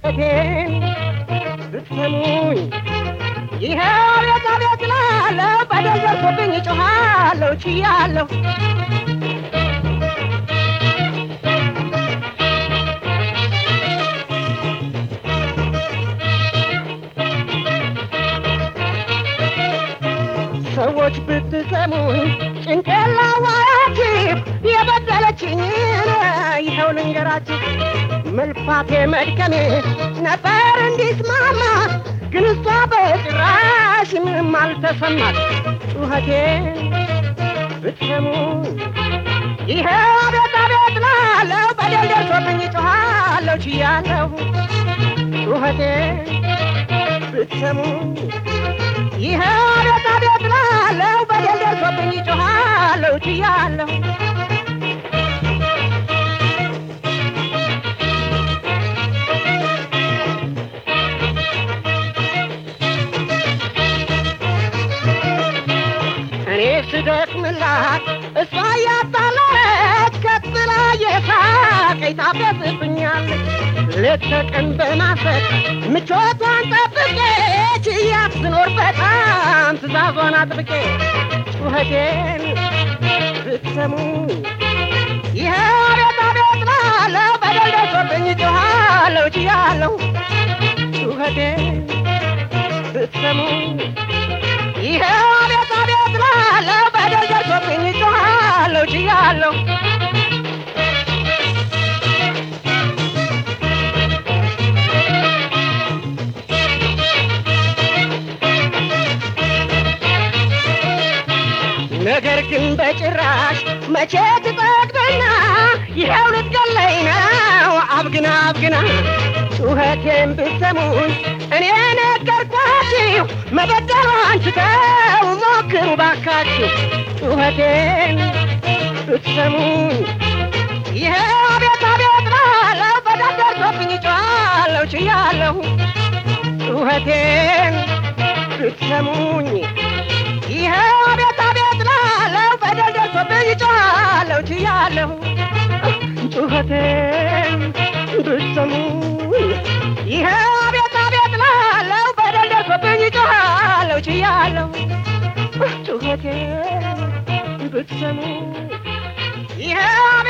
ጩኸቴን ብትሰሙኝ ይኸው አቤት አቤት እላለሁ በደል ደርሶብኝ እጮኻለሁ ችያለሁ ሰዎች ብትሰሙኝ ጭንቄላ ዋያችሁ የበደለችኝን ይኸው ልንገራችሁ መልፋቴ መድከሜ ነበር እንዲስማማ ግን እሷ በጭራሽ ምንም አልተሰማት ጩኸቴን ብትሰሙኝ ይኸው አቤት አቤት ላለው በደል ደርሶብኝ ጮኻለሁ ችያለሁ ጩኸቴን ብትሰሙኝ ይኸው አቤት አቤት ላለው በደል ደርሶብኝ ጮኻለሁ ችያለሁ እኔ ስደክምላት እሷ እያጣላች ከትላ የሳቀኝ ታፈስብኛለች ሌት ተቀን በማሰብ ምቾቷን ጠብቄ ችያት ስኖር በጣም ትእዛዟን አጥብቄ ጩኸቴን ብትሰሙ ይኸው አቤት አቤት ላለው በደል ደርሶብኝ ጮኻለሁ ችያለሁ ጩኸቴን ብትሰሙ ይኸው አቤት አቤት ላለው በደል ደርሶብኝ ጮኻለሁ ችያለሁ ነገር ግን በጭራሽ መቼ ትጠግበና ይኸው ልትገለኝ ነው አብግና አብግና ጩኸቴን ብትሰሙኝ እኔ ነገርኳችሁ መበደሏን ትተው ሞክሩ ባካችሁ ጩኸቴን ብትሰሙኝ ይኸው አቤት አቤት ላለው በደል ደርሶብኝ ጮኻለሁ ችያለሁ ጩኸቴን ብትሰሙኝ ይኸው አቤት አቤት ላለው በደል ደርሶብኝ ጮኻለሁ ችያለሁ ጩኸቴን ብትሰሙኝ ይኸው አቤት አቤት ላለው በደል ደርሶብኝ ጮኻለሁ ችያለሁ ጩኸቴን ብትሰሙኝ ይኸው